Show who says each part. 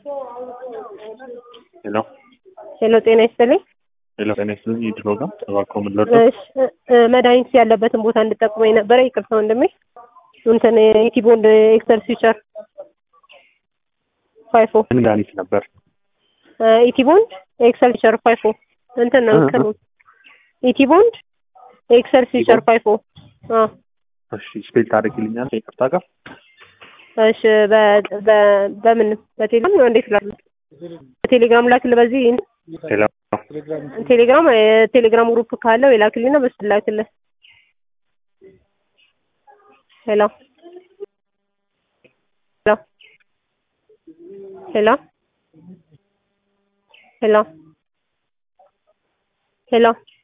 Speaker 1: ሄሎ
Speaker 2: ሄሎ ጤና ይስጥልኝ።
Speaker 1: ሄሎ ጤና ይስጥልኝ። የድሮ ጋር እባክዎ ምን ልርዳው?
Speaker 2: እሺ እ መድኃኒት ያለበትን ቦታ እንድጠቁመኝ ነበረ። ይቅርታ ወንድሜ። እንትን ኢቲቦንድ ኤክሰል ፊቸር ፋይፎ
Speaker 1: ምን መድኃኒት ነበር?
Speaker 2: ኢቲቦንድ ኤክሰል ፊቸር ፋይፎ እንትን ነው
Speaker 1: እ- እ-
Speaker 2: እንትኑ ኢቲቦንድ ኤክሰል ፊቸር ፋይፎ አዎ
Speaker 1: እሺ ስፔል ታደርግልኛል? ይቅርታ ጋር
Speaker 2: እሺ በ- በ- በምን በቴሌግራም ነው እንዴት ላክ በቴሌግራም ላክል በዚህ
Speaker 1: ሄሎ
Speaker 2: ቴሌግራም የቴሌግራም ግሩፕ ካለው የላክልኝና በሱ ላክልህ ሄሎ ሄሎ ሄሎ ሄሎ ሄሎ